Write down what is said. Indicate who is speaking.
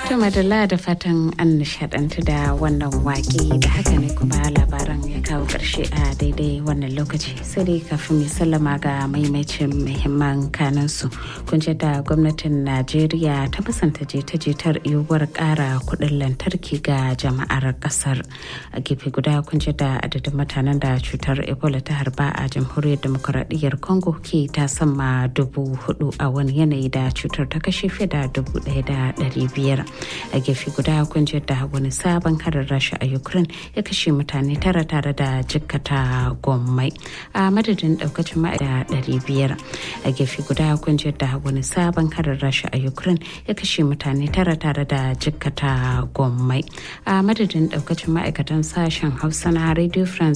Speaker 1: To madalla da fatan an nishadantu da wannan waƙe da haka ne kuma labaran ya kawo ƙarshe a daidai wannan lokaci sai dai kafin mai sallama ga maimacin muhimman kanansu kun da gwamnatin Najeriya ta musanta jita-jitar yiwuwar ƙara kuɗin lantarki ga jama'ar ƙasar a gefe guda kun da adadin mutanen da cutar Ebola ta harba a jamhuriyar demokuraɗiyyar Congo ke ta sama dubu hudu a wani yanayi da cutar ta kashe fiye da dubu ɗaya da ɗari biyar. a gefe guda kun da wani sabon harin rasha a ukraine ya kashe mutane tara tare da jikkata gommai a madadin daukacin ma'aikata ɗari biyar a gefe guda kun da wani sabon harin rasha a ukraine ya kashe mutane tara tare da jikkata gommai a madadin daukacin ma'aikatan sashen hausa na radio france